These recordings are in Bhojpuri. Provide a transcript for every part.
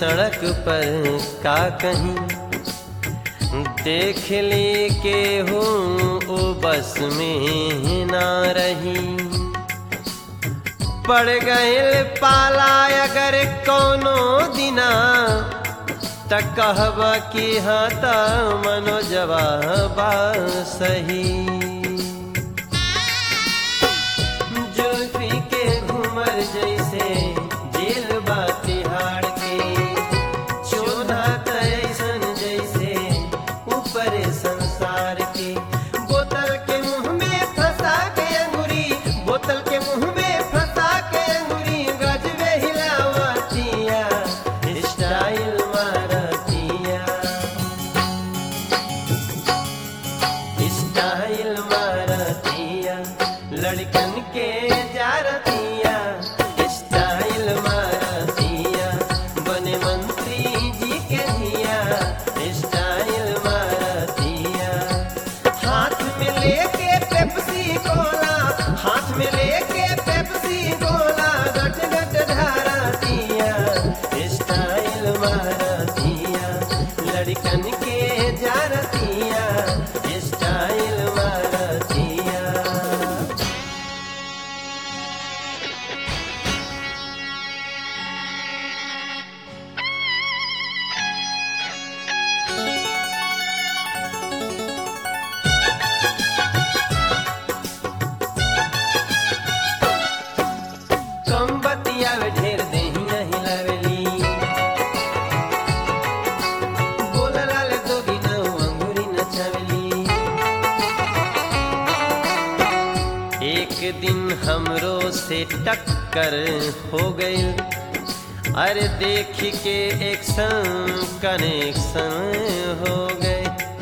सड़क पर का कहीं देख ली के हूँ ओ बस में ना रही पड़ गए पाला अगर कोनो दिना त कहब कि हाँ त मनो जवाबा सही जुल्फी के घूमर जैसे जेल बा तिहाड़ के चोधा तैसन जैसे ऊपर संसार के बोतल के मुंह में फंसा के अंगुरी बोतल के मुंह में फंसा के अंगुरी गजबे हिलावतिया स्टाइल मारतिया स्टाइल मारतिया लड़कन के जारतिया स्टाइल मारतिया बने मंत्री जी के धिया स्टाइल मारतिया हाथ में लेके पेप्सी कोला हाथ में लेके पेप्सी कोला गट गट धारतिया स्टाइल मारतिया लड़कन के जारतिया स्टाइल मारतिया कम बतियावे ढेर देही नहीं लावेली बोलला ले दोगी न अंगूरी नचावेली एक दिन हमरो से टक्कर हो गई अरे देख के एक संग कनेक्शन हो गए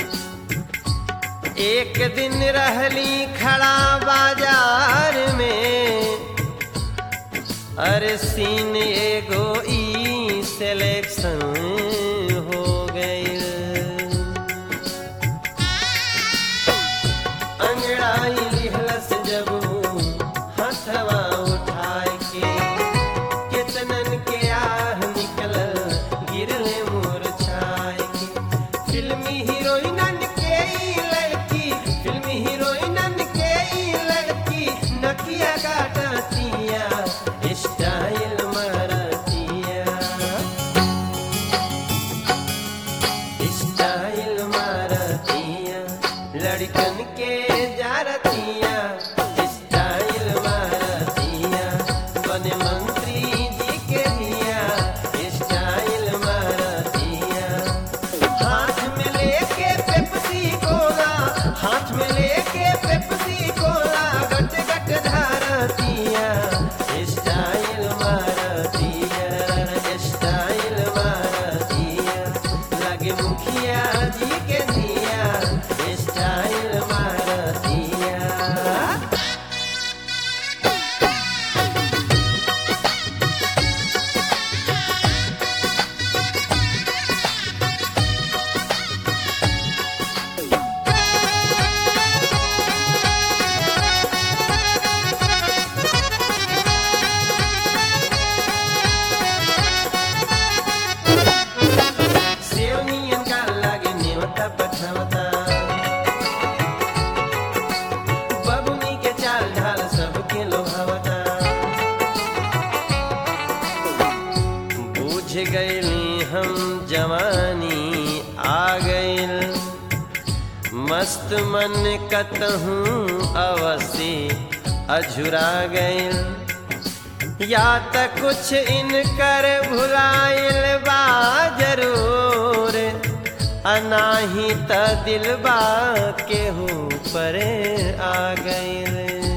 एक दिन रहली खड़ा बाजार में अरे सीन एगो ई सिलेक्शन हो गई अंगड़ाई लिहलस जब हथवा उठाए के कितनन के आह निकल गिरले मोर छाए के फिल्मी हीरोइनन के ई लड़की फिल्मी हीरोइनन के ई लड़की नकिया काटतिया स्टाइल मारतिया स्टाइल मारतिया लड़कन के जारतिया स्टाइल मारतिया बने मंत्री जी के दिया स्टाइल मारतिया हाथ में लेके पेप्सी कोला हाथ में लेके पेप्सी कोला गट गट धारतिया स्टाइल मारतिया स्टाइल मारतिया लगे मुखिया जी के दिया स्टाइल मारतिया सेवनियन का लागे नेवता पछवता बबुनी के चाल ढाल सबके लोभावता बूझ गईली हम जवानी आ गईल मस्त मन कतहूँ अवसी अझुरा गईल या त कुछ इनकर भुलाइल बा जरूर अनाही त दिलबा केहू पर आ गईल